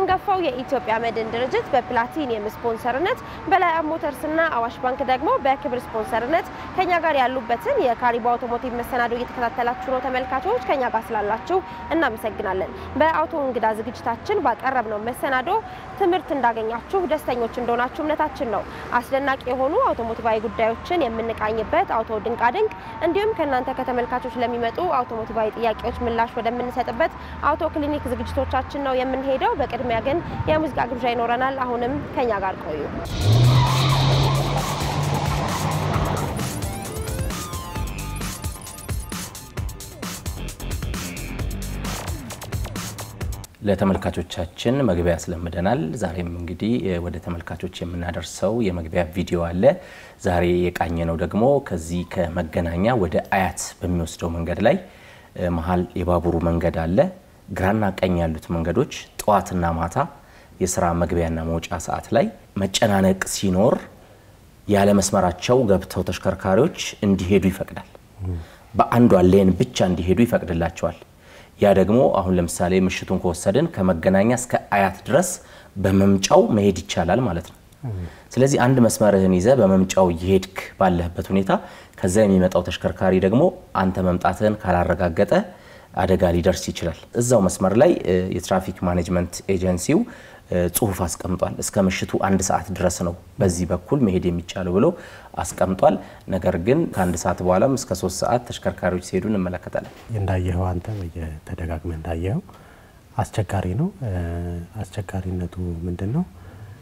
አንጋፋው የኢትዮጵያ መድን ድርጅት በፕላቲኒየም ስፖንሰርነት በላይ ሞተርስና አዋሽ ባንክ ደግሞ በክብር ስፖንሰርነት ከኛ ጋር ያሉበትን የካሪቦ አውቶሞቲቭ መሰናዶ እየተከታተላችሁ ነው። ተመልካቾች ከኛ ጋር ስላላችሁ እናመሰግናለን። በአውቶ እንግዳ ዝግጅታችን ባቀረብነው መሰናዶ ትምህርት እንዳገኛችሁ ደስተኞች እንደሆናችሁ እምነታችን ነው። አስደናቂ የሆኑ አውቶሞቲቫዊ ጉዳዮችን የምንቃኝበት አውቶ ድንቃድንቅ እንዲሁም ከእናንተ ከተመልካቾች ለሚመጡ አውቶሞቲቫዊ ጥያቄዎች ምላሽ ወደምንሰጥበት አውቶ ክሊኒክ ዝግጅቶቻችን ነው የምንሄደው። በቅድሚያ ግን የሙዚቃ ግብዣ ይኖረናል። አሁንም ከኛ ጋር ቆዩ። ለተመልካቾቻችን መግቢያ ያስለምደናል። ዛሬም እንግዲህ ወደ ተመልካቾች የምናደርሰው የመግቢያ ቪዲዮ አለ። ዛሬ የቃኘ ነው ደግሞ ከዚህ ከመገናኛ ወደ አያት በሚወስደው መንገድ ላይ መሀል የባቡሩ መንገድ አለ። ግራና ቀኝ ያሉት መንገዶች ጠዋትና ማታ የስራ መግቢያና መውጫ ሰዓት ላይ መጨናነቅ ሲኖር ያለ መስመራቸው ገብተው ተሽከርካሪዎች እንዲሄዱ ይፈቅዳል። በአንዷ ሌን ብቻ እንዲሄዱ ይፈቅድላቸዋል። ያ ደግሞ አሁን ለምሳሌ ምሽቱን ከወሰድን ከመገናኛ እስከ አያት ድረስ በመምጫው መሄድ ይቻላል ማለት ነው። ስለዚህ አንድ መስመርህን ይዘ በመምጫው እየሄድክ ባለህበት ሁኔታ ከዛ የሚመጣው ተሽከርካሪ ደግሞ አንተ መምጣትህን ካላረጋገጠ አደጋ ሊደርስ ይችላል። እዛው መስመር ላይ የትራፊክ ማኔጅመንት ኤጀንሲው ጽሁፍ አስቀምጧል። እስከ ምሽቱ አንድ ሰዓት ድረስ ነው በዚህ በኩል መሄድ የሚቻለው ብሎ አስቀምጧል። ነገር ግን ከአንድ ሰዓት በኋላም እስከ ሶስት ሰዓት ተሽከርካሪዎች ሲሄዱ እንመለከታለን። እንዳየኸው አንተ ተደጋግመ እንዳየኸው አስቸጋሪ ነው። አስቸጋሪነቱ ምንድን ነው?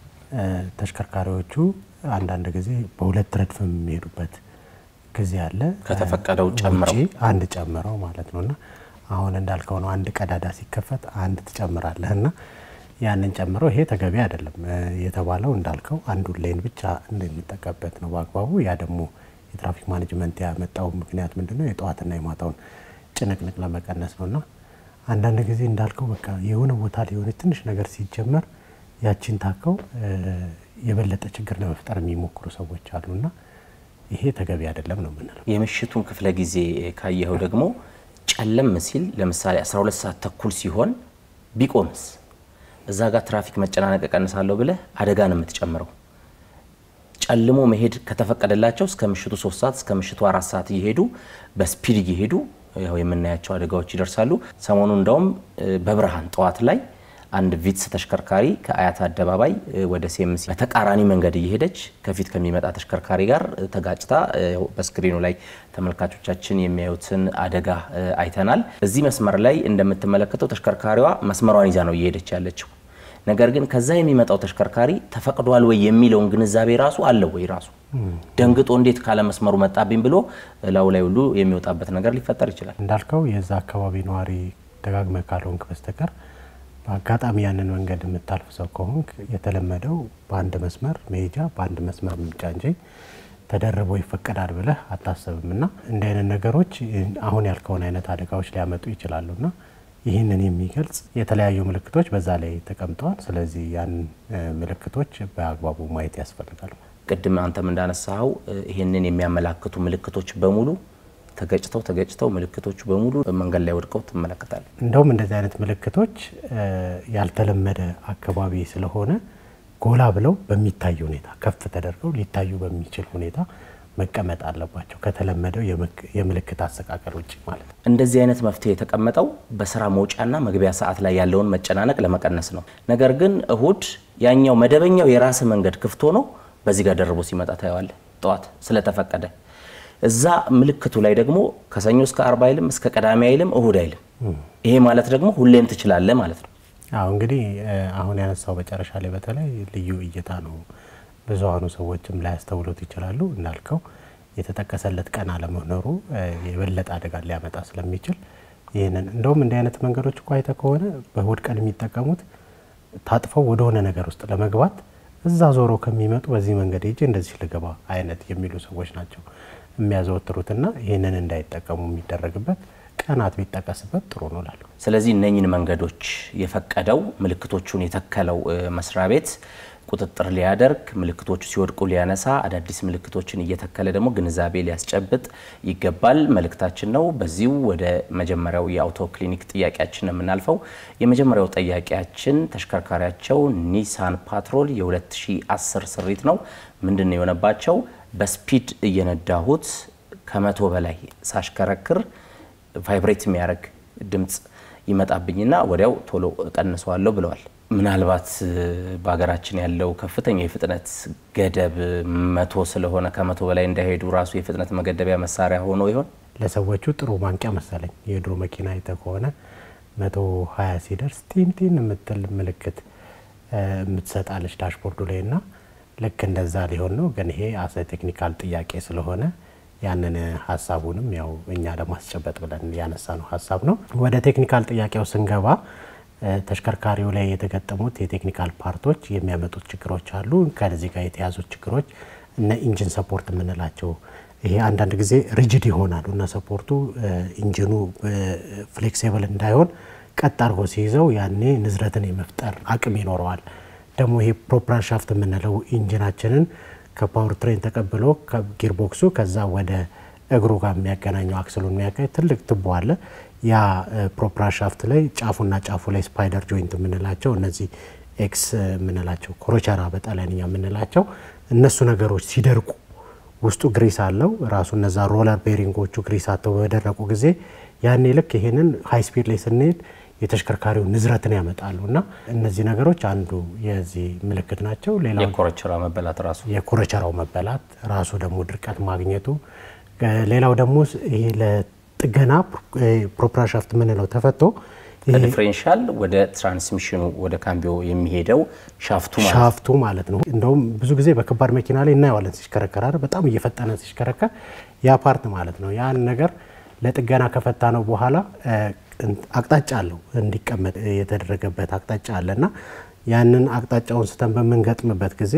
ተሽከርካሪዎቹ አንዳንድ ጊዜ በሁለት ረድፍ የሚሄዱበት ጊዜ አለ። ከተፈቀደው ጨምረው ውጪ አንድ ጨምረው ማለት ነው እና አሁን እንዳልከው ነው። አንድ ቀዳዳ ሲከፈት አንድ ትጨምራለህ እና ያንን ጨምሮ ይሄ ተገቢ አይደለም የተባለው እንዳልከው አንዱን ሌን ብቻ እንደሚጠቀምበት ነው በአግባቡ። ያ ደግሞ የትራፊክ ማኔጅመንት ያመጣው ምክንያት ምንድን ነው? የጠዋትና የማታውን ጭንቅንቅ ለመቀነስ ነው እና አንዳንድ ጊዜ እንዳልከው በቃ የሆነ ቦታ ላይ የሆነ ትንሽ ነገር ሲጀመር ያቺን ታከው የበለጠ ችግር ለመፍጠር የሚሞክሩ ሰዎች አሉና ይሄ ተገቢ አይደለም ነው የምንለው። የምሽቱን ክፍለ ጊዜ ካየኸው ደግሞ ጨለም ሲል ለምሳሌ 12 ሰዓት ተኩል ሲሆን ቢቆምስ እዛ ጋር ትራፊክ መጨናነቅ እቀንሳለሁ ብለህ አደጋ ነው የምትጨምረው። ጨልሞ መሄድ ከተፈቀደላቸው እስከ ምሽቱ ሶስት ሰዓት እስከ ምሽቱ አራት ሰዓት እየሄዱ በስፒድ እየሄዱ ያው የምናያቸው አደጋዎች ይደርሳሉ። ሰሞኑ እንደውም በብርሃን ጠዋት ላይ አንድ ቪትስ ተሽከርካሪ ከአያት አደባባይ ወደ ሴምሲ በተቃራኒ መንገድ እየሄደች ከፊት ከሚመጣ ተሽከርካሪ ጋር ተጋጭታ በስክሪኑ ላይ ተመልካቾቻችን የሚያዩትን አደጋ አይተናል። እዚህ መስመር ላይ እንደምትመለከተው ተሽከርካሪዋ መስመሯን ይዛ ነው እየሄደች ያለችው። ነገር ግን ከዛ የሚመጣው ተሽከርካሪ ተፈቅዷል ወይ የሚለውን ግንዛቤ ራሱ አለው ወይ ራሱ ደንግጦ እንዴት ካለ መስመሩ መጣብኝ ብሎ ላዩ ላይ ሁሉ የሚወጣበት ነገር ሊፈጠር ይችላል። እንዳልከው የዛ አካባቢ ነዋሪ ደጋግመህ ካልሆንክ በስተቀር በአጋጣሚ ያንን መንገድ የምታልፍ ሰው ከሆንክ የተለመደው በአንድ መስመር መሄጃ በአንድ መስመር መምጫ እንጂ ተደርቦ ይፈቀዳል ብለህ አታስብም። እና እንዲህ አይነት ነገሮች አሁን ያልከውን አይነት አደጋዎች ሊያመጡ ይችላሉ እና ይህንን የሚገልጽ የተለያዩ ምልክቶች በዛ ላይ ተቀምጠዋል። ስለዚህ ያን ምልክቶች በአግባቡ ማየት ያስፈልጋል። ቅድም አንተም እንዳነሳኸው ይህንን የሚያመላክቱ ምልክቶች በሙሉ ተገጭተው ተገጭተው ምልክቶቹ በሙሉ መንገድ ላይ ወድቀው ትመለከታል። እንደውም እንደዚህ አይነት ምልክቶች ያልተለመደ አካባቢ ስለሆነ ጎላ ብለው በሚታይ ሁኔታ ከፍ ተደርገው ሊታዩ በሚችል ሁኔታ መቀመጥ አለባቸው ከተለመደው የምልክት አሰቃቀል ውጭ ማለት ነው። እንደዚህ አይነት መፍትሄ የተቀመጠው በስራ መውጫና መግቢያ ሰዓት ላይ ያለውን መጨናነቅ ለመቀነስ ነው። ነገር ግን እሁድ ያኛው መደበኛው የራስ መንገድ ክፍት ሆኖ በዚህ ጋር ደርቦ ሲመጣ ታየዋለህ። ጠዋት ስለተፈቀደ እዛ ምልክቱ ላይ ደግሞ ከሰኞ እስከ አርብ አይልም፣ እስከ ቅዳሜ አይልም፣ እሁድ አይልም። ይሄ ማለት ደግሞ ሁሌም ትችላለህ ማለት ነው። አዎ እንግዲህ አሁን ያነሳው መጨረሻ ላይ በተለይ ልዩ እይታ ነው። ብዙሀኑ ሰዎችም ላያስተውሉት ይችላሉ። እንዳልከው የተጠቀሰለት ቀን አለመኖሩ የበለጠ አደጋ ሊያመጣ ስለሚችል ይህንን እንደውም እንዲህ አይነት መንገዶች እኮ አይተህ ከሆነ በእሁድ ቀን የሚጠቀሙት ታጥፈው ወደሆነ ነገር ውስጥ ለመግባት እዛ ዞሮ ከሚመጡ በዚህ መንገድ ሄጄ እንደዚህ ልገባ አይነት የሚሉ ሰዎች ናቸው የሚያዘወትሩትና ይህንን እንዳይጠቀሙ የሚደረግበት ቀናት ቢጠቀስበት ጥሩ ነው ላሉ። ስለዚህ እነኝን መንገዶች የፈቀደው ምልክቶቹን የተከለው መስሪያ ቤት ቁጥጥር ሊያደርግ ምልክቶቹ ሲወድቁ ሊያነሳ አዳዲስ ምልክቶችን እየተከለ ደግሞ ግንዛቤ ሊያስጨብጥ ይገባል መልእክታችን ነው። በዚሁ ወደ መጀመሪያው የአውቶ ክሊኒክ ጥያቄያችን ነው የምናልፈው። የመጀመሪያው ጥያቄያችን ተሽከርካሪያቸው ኒሳን ፓትሮል የ2010 ስሪት ነው። ምንድን ነው የሆነባቸው? በስፒድ እየነዳሁት ከመቶ በላይ ሳሽከረክር ቫይብሬት የሚያደርግ ድምፅ ይመጣብኝና ወዲያው ቶሎ እቀንሰዋለሁ ብለዋል። ምናልባት በሀገራችን ያለው ከፍተኛ የፍጥነት ገደብ መቶ ስለሆነ ከመቶ በላይ እንዳይሄዱ ራሱ የፍጥነት መገደቢያ መሳሪያ ሆኖ ይሆን? ለሰዎቹ ጥሩ ማንቂያ መሰለኝ። የድሮ መኪና አይተ ከሆነ መቶ ሀያ ሲደርስ ቲንቲን የምትል ምልክት የምትሰጣለች ዳሽቦርዱ ላይ እና ልክ እንደዛ ሊሆን ነው። ግን ይሄ አሰ ቴክኒካል ጥያቄ ስለሆነ ያንን ሀሳቡንም ያው እኛ ለማስጨበጥ ብለን ያነሳ ነው ሀሳብ ነው። ወደ ቴክኒካል ጥያቄው ስንገባ ተሽከርካሪው ላይ የተገጠሙት የቴክኒካል ፓርቶች የሚያመጡት ችግሮች አሉ። ከዚህ ጋር የተያዙት ችግሮች እነ ኢንጂን ሰፖርት የምንላቸው ይሄ አንዳንድ ጊዜ ሪጅድ ይሆናሉ እና ሰፖርቱ ኢንጂኑ ፍሌክሲብል እንዳይሆን ቀጥ አድርጎ ሲይዘው ያኔ ንዝረትን የመፍጠር አቅም ይኖረዋል። ደግሞ ይሄ ፕሮፕራር ሻፍት የምንለው ኢንጂናችንን ከፓወር ትሬን ተቀብሎ ከጊርቦክሱ ከዛ ወደ እግሩ ጋር የሚያገናኘው አክስሉን የሚያገኝ ትልቅ ትቦ አለ። ያ ፕሮፕራር ሻፍት ላይ ጫፉና ጫፉ ላይ ስፓይደር ጆይንት የምንላቸው እነዚህ ኤክስ የምንላቸው ኮሮቸራ በጣሊያንኛ የምንላቸው እነሱ ነገሮች ሲደርቁ ውስጡ ግሪስ አለው ራሱ እነዛ ሮለር ቤሪንጎቹ ግሪስ አተው በደረቁ ጊዜ ያኔ ልክ ይሄንን ሀይ ስፒድ ላይ ስንሄድ የተሽከርካሪው ንዝረትን ያመጣሉ እና እነዚህ ነገሮች አንዱ የዚህ ምልክት ናቸው። ሌላው የኮረቸራ መበላት ራሱ የኮረቸራው መበላት ራሱ ደግሞ ድርቀት ማግኘቱ፣ ሌላው ደግሞ ይሄ ለጥገና ፕሮፕራር ሻፍት የምንለው ተፈቶ ከዲፍሬንሻል ወደ ትራንስሚሽኑ ወደ ካምቢዮ የሚሄደው ሻፍቱ ማለት ሻፍቱ ማለት ነው። እንደውም ብዙ ጊዜ በከባድ መኪና ላይ እናየዋለን ሲሽከረከር አይደል? በጣም እየፈጠነ ሲሽከረከር ያ ፓርት ማለት ነው። ያን ነገር ለጥገና ከፈታ ነው በኋላ አቅጣጫ አለው እንዲቀመጥ የተደረገበት አቅጣጫ አለ እና ያንን አቅጣጫውን ስተን በምንገጥምበት ጊዜ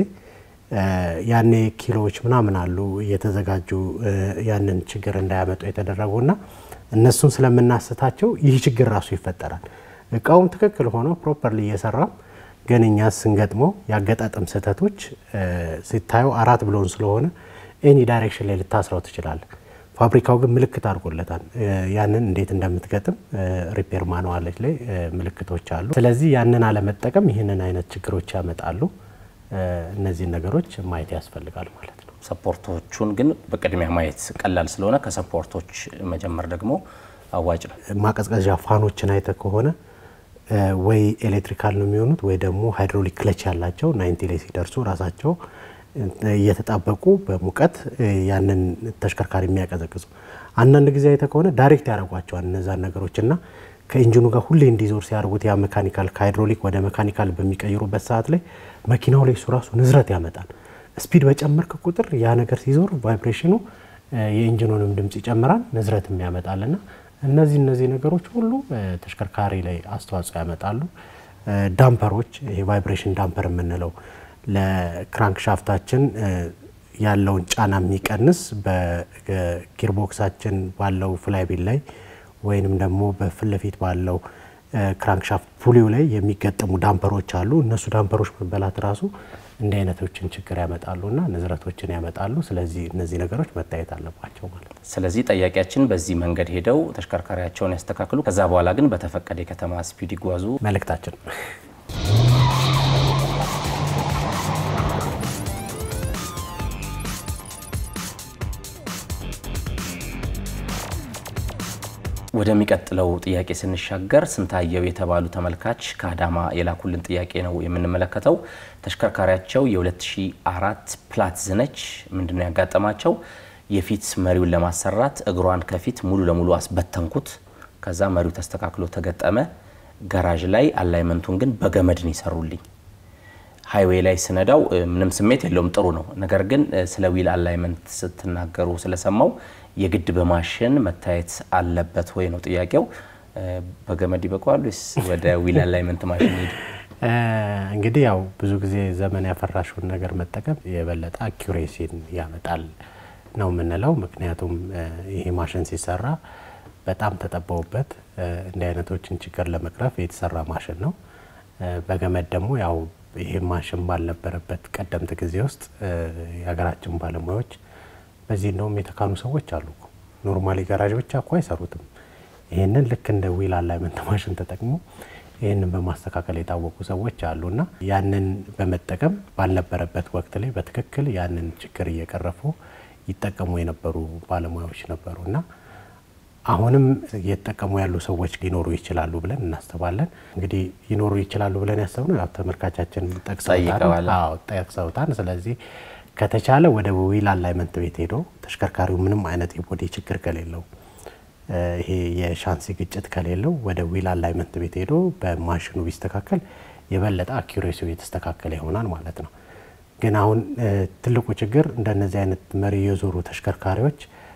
ያኔ ኪሎዎች ምናምን አሉ እየተዘጋጁ ያንን ችግር እንዳያመጡ የተደረጉና እነሱን ስለምናስታቸው ይህ ችግር ራሱ ይፈጠራል። እቃውም ትክክል ሆኖ ፕሮፐርሊ እየሰራም ግን እኛ ስንገጥመው የአገጣጠም ስህተቶች ሲታዩ አራት ብሎን ስለሆነ ኤኒ ዳይሬክሽን ላይ ልታስረው ትችላለ። ፋብሪካው ግን ምልክት አድርጎለታል። ያንን እንዴት እንደምትገጥም ሪፔር ማንዋሎች ላይ ምልክቶች አሉ። ስለዚህ ያንን አለመጠቀም ይህንን አይነት ችግሮች ያመጣሉ። እነዚህን ነገሮች ማየት ያስፈልጋል ማለት ነው። ሰፖርቶቹን ግን በቅድሚያ ማየት ቀላል ስለሆነ ከሰፖርቶች መጀመር ደግሞ አዋጭ ነው። ማቀዝቀዣ ፋኖችን አይተ ከሆነ ወይ ኤሌክትሪካል ነው የሚሆኑት ወይ ደግሞ ሃይድሮሊክ ክለች ያላቸው ናይንቲ ላይ ሲደርሱ ራሳቸው እየተጣበቁ በሙቀት ያንን ተሽከርካሪ የሚያቀዘቅዙ አንዳንድ ጊዜ አይተ ከሆነ ዳይሬክት ያደርጓቸዋል እነዛን ነገሮች እና ከኢንጂኑ ጋር ሁሌ እንዲዞር ሲያደርጉት ያ መካኒካል ከሃይድሮሊክ ወደ መካኒካል በሚቀይሩበት ሰዓት ላይ መኪናው ላይ እሱ ራሱ ንዝረት ያመጣል። ስፒድ በጨመርክ ቁጥር ያ ነገር ሲዞር ቫይብሬሽኑ የኢንጂኑንም ድምፅ ይጨምራል፣ ንዝረትም ያመጣልና እነዚህ እነዚህ ነገሮች ሁሉ ተሽከርካሪ ላይ አስተዋጽኦ ያመጣሉ። ዳምፐሮች ይሄ ቫይብሬሽን ዳምፐር የምንለው ለክራንክ ሻፍታችን ያለውን ጫና የሚቀንስ በጊርቦክሳችን ባለው ፍላይቢል ላይ ወይንም ደግሞ በፊት ለፊት ባለው ክራንክሻፍት ፑሊው ላይ የሚገጠሙ ዳምፐሮች አሉ። እነሱ ዳምፐሮች መበላት ራሱ እንዲህ አይነቶችን ችግር ያመጣሉና ንዝረቶችን ያመጣሉ። ስለዚህ እነዚህ ነገሮች መታየት አለባቸው ማለት ነው። ስለዚህ ጠያቂያችን በዚህ መንገድ ሄደው ተሽከርካሪያቸውን ያስተካክሉ። ከዛ በኋላ ግን በተፈቀደ የከተማ ስፒድ ይጓዙ መልእክታችን ወደሚቀጥለው ጥያቄ ስንሻገር ስንታየው የተባሉ ተመልካች ከአዳማ የላኩልን ጥያቄ ነው የምንመለከተው። ተሽከርካሪያቸው የ2004 ፕላትዝ ነች። ምንድነው ያጋጠማቸው? የፊት መሪውን ለማሰራት እግሯን ከፊት ሙሉ ለሙሉ አስበተንኩት። ከዛ መሪው ተስተካክሎ ተገጠመ። ጋራዥ ላይ አላይመንቱን ግን በገመድ ነው ይሰሩልኝ። ሃይዌይ ላይ ስነዳው ምንም ስሜት የለውም፣ ጥሩ ነው። ነገር ግን ስለ ዊል አላይመንት ስትናገሩ ስለሰማው የግድ በማሽን መታየት አለበት ወይ ነው ጥያቄው። በገመድ ይበቃዋል ወይስ ወደ ዊል አላይመንት ማሽን ሄዱ? እንግዲህ ያው ብዙ ጊዜ ዘመን ያፈራሽውን ነገር መጠቀም የበለጠ አኪሬሲን ያመጣል ነው የምንለው። ምክንያቱም ይሄ ማሽን ሲሰራ በጣም ተጠበውበት እንዲህ አይነቶችን ችግር ለመቅረፍ የተሰራ ማሽን ነው። በገመድ ደግሞ ያው ይሄ ማሽን ባልነበረበት ቀደምት ጊዜ ውስጥ የሀገራችን ባለሙያዎች በዚህ እንደውም የተካኑ ሰዎች አሉ። ኖርማሊ ጋራዥ ብቻ እኮ አይሰሩትም። ይህንን ልክ እንደ ዊል አላይመንት ማሽን ተጠቅሞ ይህንን በማስተካከል የታወቁ ሰዎች አሉ እና ያንን በመጠቀም ባልነበረበት ወቅት ላይ በትክክል ያንን ችግር እየቀረፉ ይጠቀሙ የነበሩ ባለሙያዎች ነበሩ እና አሁንም እየተጠቀሙ ያሉ ሰዎች ሊኖሩ ይችላሉ ብለን እናስባለን። እንግዲህ ሊኖሩ ይችላሉ ብለን ያሰብነው ያው ተመልካቻችን ጠቅሰውታል። ስለዚህ ከተቻለ ወደ ዊል አላይመንት ቤት ሄዶ ተሽከርካሪው ምንም አይነት የቦዲ ችግር ከሌለው ይሄ የሻንሲ ግጭት ከሌለው ወደ ዊል አላይመንት ቤት ሄዶ በማሽኑ ቢስተካከል የበለጠ አኪሬሲው የተስተካከለ ይሆናል ማለት ነው። ግን አሁን ትልቁ ችግር እንደነዚህ አይነት መሪ የዞሩ ተሽከርካሪዎች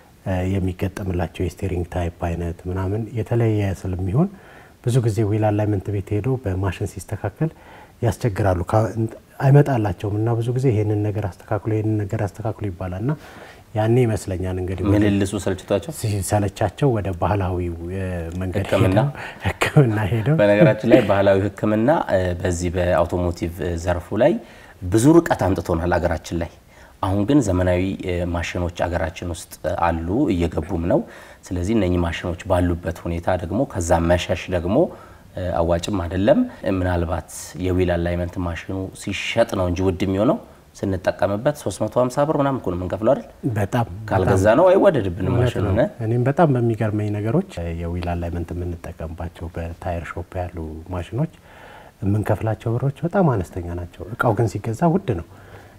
የሚገጠምላቸው የስቴሪንግ ታይፕ አይነት ምናምን የተለየ ስለሚሆን ብዙ ጊዜ ዊል አላይመንት ቤት ሄዶ በማሽን ሲስተካከል ያስቸግራሉ። አይመጣላቸውም እና ብዙ ጊዜ ይሄንን ነገር አስተካክሎ ይሄንን ነገር አስተካክሎ ይባላል እና ያኔ ይመስለኛል እንግዲህ ምልልሱ ሰልችቷቸው ሲሰለቻቸው ወደ ባህላዊ መንገድ ሕክምና ሕክምና ሄደው በነገራችን ላይ ባህላዊ ሕክምና በዚህ በአውቶሞቲቭ ዘርፉ ላይ ብዙ ርቀት አምጥቶናል አገራችን ላይ። አሁን ግን ዘመናዊ ማሽኖች አገራችን ውስጥ አሉ፣ እየገቡም ነው። ስለዚህ እነኚህ ማሽኖች ባሉበት ሁኔታ ደግሞ ከዛ መሸሽ ደግሞ አዋጭም አይደለም። ምናልባት የዊል አላይመንት ማሽኑ ሲሸጥ ነው እንጂ ውድ የሚሆነው ስንጠቀምበት 350 ብር ምናምን እኮ ነው የምንከፍለው አይደል? በጣም ካልገዛ ነው አይወደድብንም ማሽኑ። እኔም በጣም በሚገርመኝ ነገሮች የዊል አላይመንት የምንጠቀምባቸው በታየር ሾፕ ያሉ ማሽኖች የምንከፍላቸው ብሮች በጣም አነስተኛ ናቸው። እቃው ግን ሲገዛ ውድ ነው።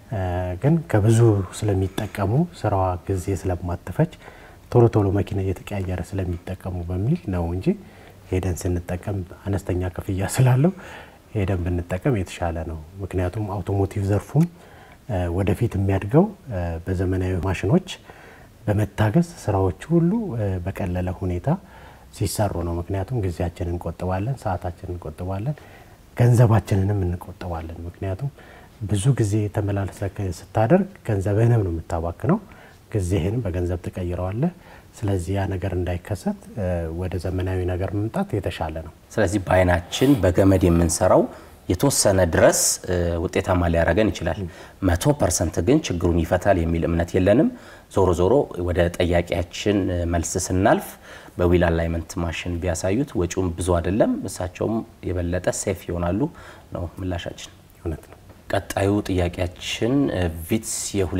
ግን ከብዙ ስለሚጠቀሙ ስራዋ ጊዜ ስለማትፈጅ ቶሎ ቶሎ መኪና እየተቀያየረ ስለሚጠቀሙ በሚል ነው እንጂ ሄደን ስንጠቀም አነስተኛ ክፍያ ስላለው ሄደን ብንጠቀም የተሻለ ነው። ምክንያቱም አውቶሞቲቭ ዘርፉም ወደፊት የሚያድገው በዘመናዊ ማሽኖች በመታገዝ ስራዎች ሁሉ በቀለለ ሁኔታ ሲሰሩ ነው። ምክንያቱም ጊዜያችንን እንቆጥባለን፣ ሰዓታችንን እንቆጥባለን፣ ገንዘባችንንም እንቆጥባለን። ምክንያቱም ብዙ ጊዜ ተመላለሰ ስታደርግ ገንዘብህንም ነው የምታባክነው፣ ጊዜህንም በገንዘብ ትቀይረዋለህ። ስለዚህ ያ ነገር እንዳይከሰት ወደ ዘመናዊ ነገር መምጣት የተሻለ ነው። ስለዚህ በአይናችን በገመድ የምንሰራው የተወሰነ ድረስ ውጤታማ ሊያደርገን ይችላል። መቶ ፐርሰንት ግን ችግሩን ይፈታል የሚል እምነት የለንም። ዞሮ ዞሮ ወደ ጠያቂያችን መልስ ስናልፍ በዊል አላይመንት ማሽን ቢያሳዩት ወጪውም ብዙ አይደለም፣ እሳቸውም የበለጠ ሴፍ ይሆናሉ ነው ምላሻችን። እውነት ነው። ቀጣዩ ጥያቄያችን ቪትስ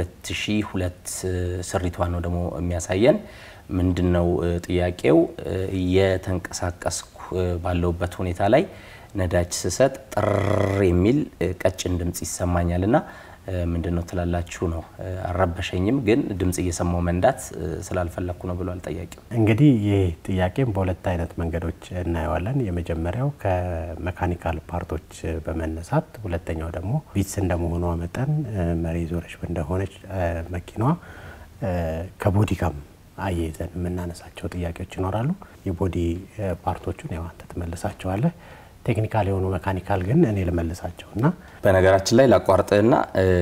የ2002 ስሪቷን ነው ደግሞ የሚያሳየን። ምንድን ነው ጥያቄው? እየተንቀሳቀስኩ ባለውበት ሁኔታ ላይ ነዳጅ ስሰጥ ጥር የሚል ቀጭን ድምፅ ይሰማኛል እና ምንድን ነው ትላላችሁ ነው። አልረበሸኝም፣ ግን ድምፅ እየሰማው መንዳት ስላልፈለግኩ ነው ብሏል ጠያቂው። እንግዲህ ይህ ጥያቄም በሁለት አይነት መንገዶች እናየዋለን። የመጀመሪያው ከመካኒካል ፓርቶች በመነሳት ሁለተኛው ደግሞ ቪትስ እንደመሆኗ መጠን መሪ ዞረች እንደሆነች መኪናዋ ከቦዲ ጋር አያይዘን የምናነሳቸው ጥያቄዎች ይኖራሉ። የቦዲ ፓርቶቹን ያው አንተ ትመልሳቸዋለህ። ቴክኒካል የሆኑ መካኒካል ግን እኔ ልመልሳቸው እና በነገራችን ላይ ላቋርጥህና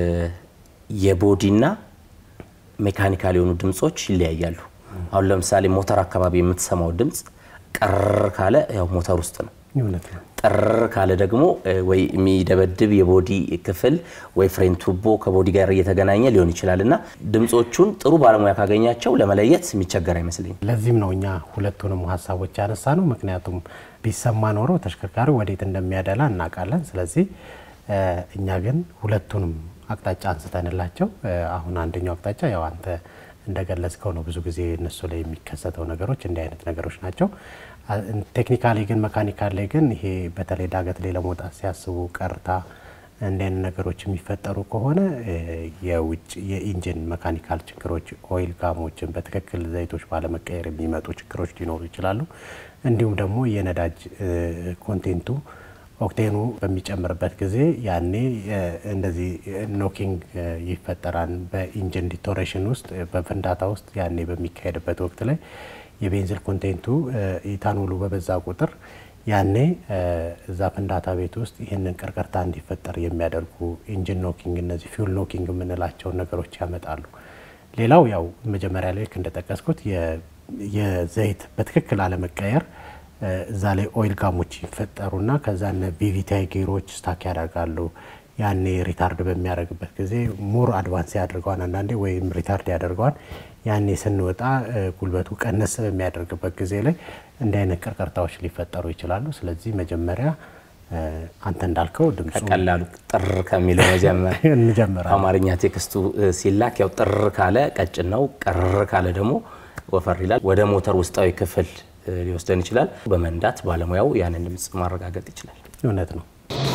የቦዲና ሜካኒካል የሆኑ ድምጾች ይለያያሉ። አሁን ለምሳሌ ሞተር አካባቢ የምትሰማው ድምፅ ቀር ካለ ያው ሞተር ውስጥ ነው። እውነት ነው። ጥር ካለ ደግሞ ወይ የሚደበድብ የቦዲ ክፍል ወይ ፍሬን ቱቦ ከቦዲ ጋር እየተገናኘ ሊሆን ይችላል እና ድምጾቹን ጥሩ ባለሙያ ካገኛቸው ለመለየት የሚቸገር አይመስለኝም። ለዚህም ነው እኛ ሁለቱንም ሀሳቦች ያነሳ ነው። ምክንያቱም ቢሰማ ኖሮ ተሽከርካሪው ወዴት እንደሚያደላ እናውቃለን። ስለዚህ እኛ ግን ሁለቱንም አቅጣጫ አንስተንላቸው አሁን አንደኛው አቅጣጫ ያው አንተ እንደገለጽከው ነው። ብዙ ጊዜ እነሱ ላይ የሚከሰተው ነገሮች እንዲህ አይነት ነገሮች ናቸው። ቴክኒካሊ ግን መካኒካል ላይ ግን ይሄ በተለይ ዳገት ላይ ለመውጣት ሲያስቡ ቀርታ እንዲህ አይነት ነገሮች የሚፈጠሩ ከሆነ የውጭ የኢንጂን መካኒካል ችግሮች፣ ኦይል ጋሞችን በትክክል ዘይቶች ባለመቀየር የሚመጡ ችግሮች ሊኖሩ ይችላሉ። እንዲሁም ደግሞ የነዳጅ ኮንቴንቱ ኦክቴኑ በሚጨምርበት ጊዜ ያኔ እንደዚህ ኖኪንግ ይፈጠራል። በኢንጂን ዲቶሬሽን ውስጥ በፍንዳታ ውስጥ ያኔ በሚካሄድበት ወቅት ላይ የቤንዚል ኮንቴንቱ ኢታኖሉ በበዛ ቁጥር ያኔ እዛ ፍንዳታ ቤት ውስጥ ይህንን ቅርቅርታ እንዲፈጠር የሚያደርጉ ኢንጂን ኖኪንግ፣ እነዚህ ፊውል ኖኪንግ የምንላቸውን ነገሮች ያመጣሉ። ሌላው ያው መጀመሪያ ላይ እንደጠቀስኩት የዘይት በትክክል አለመቀየር እዛ ላይ ኦይል ጋሞች ይፈጠሩና ከዛ ነ ቢቪቲአይ ጌሮች ስታክ ያደርጋሉ። ያኔ ሪታርድ በሚያደርግበት ጊዜ ሙር አድቫንስ ያደርገዋል፣ አንዳንዴ ወይም ሪታርድ ያደርገዋል። ያኔ ስንወጣ ጉልበቱ ቀነስ በሚያደርግበት ጊዜ ላይ እንዲህ አይነት ቅርቅርታዎች ሊፈጠሩ ይችላሉ። ስለዚህ መጀመሪያ አንተ እንዳልከው ድምፁ ቀላሉ ጥር ከሚለው መጀመሪያ እንጀምራለን። አማርኛ ቴክስቱ ሲላክ ያው ጥር ካለ ቀጭን ነው፣ ቀር ካለ ደግሞ ወፈር ይላል። ወደ ሞተር ውስጣዊ ክፍል ሊወስደን ይችላል። በመንዳት ባለሙያው ያንን ድምፅ ማረጋገጥ ይችላል። እውነት ነው።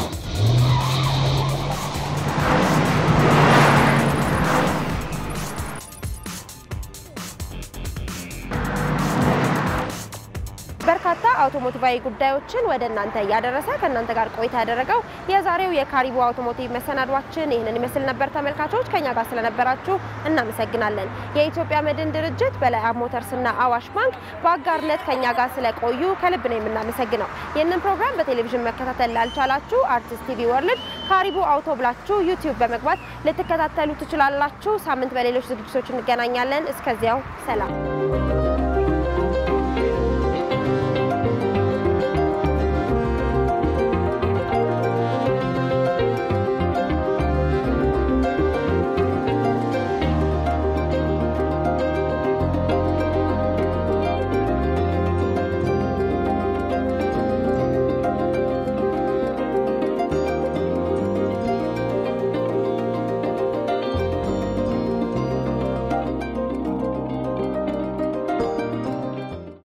በርካታ አውቶሞቲቫዊ ጉዳዮችን ወደ እናንተ እያደረሰ ከእናንተ ጋር ቆይታ ያደረገው የዛሬው የካሪቦ አውቶሞቲቭ መሰናዷችን ይህንን ይመስል ነበር። ተመልካቾች ከኛ ጋር ስለነበራችሁ እናመሰግናለን። የኢትዮጵያ መድን ድርጅት፣ በላይ ሞተርስና አዋሽ ባንክ በአጋርነት ከኛ ጋር ስለቆዩ ከልብ ነው የምናመሰግነው። ይህንን ፕሮግራም በቴሌቪዥን መከታተል ላልቻላችሁ አርቲስት ቲቪ ወርልድ ካሪቦ አውቶ ብላችሁ ዩቲዩብ በመግባት ልትከታተሉ ትችላላችሁ። ሳምንት በሌሎች ዝግጅቶች እንገናኛለን። እስከዚያው ሰላም